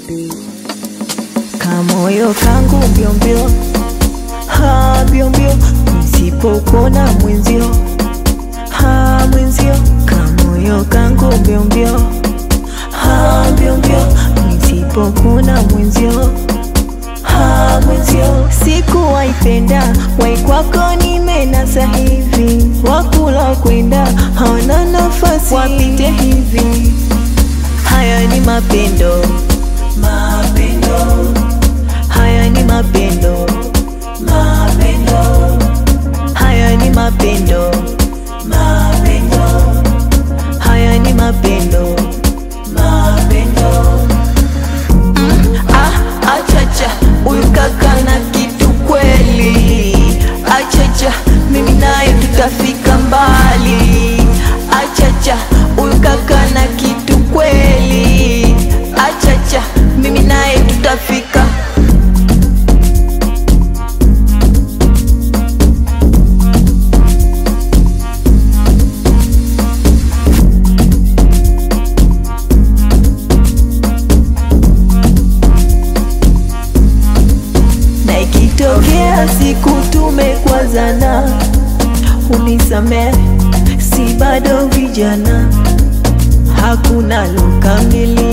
kamoyo kangu mbiombio ha mbiombio nisipokona mwenzio ha mwenzio kamoyo kangu mbiombio ha mbiombio nisipokona mwenzio ha mwenzio sikuwaipenda waikwako nimenasa hivi wakula kwenda hawana nafasi wapite hivi haya ni mapendo mapendo haya ni mapendo mapendo haya ni mapendo mapendo haya ni mapendo mapendo ah, achacha huyu kaka na kitu kweli achacha mimi naye tutafika mbali achacha huyu kaka na kitu kweli achacha mimi naye tutafika na ikitokea siku tumekwazana, unisamehe, si bado vijana, hakuna lokamili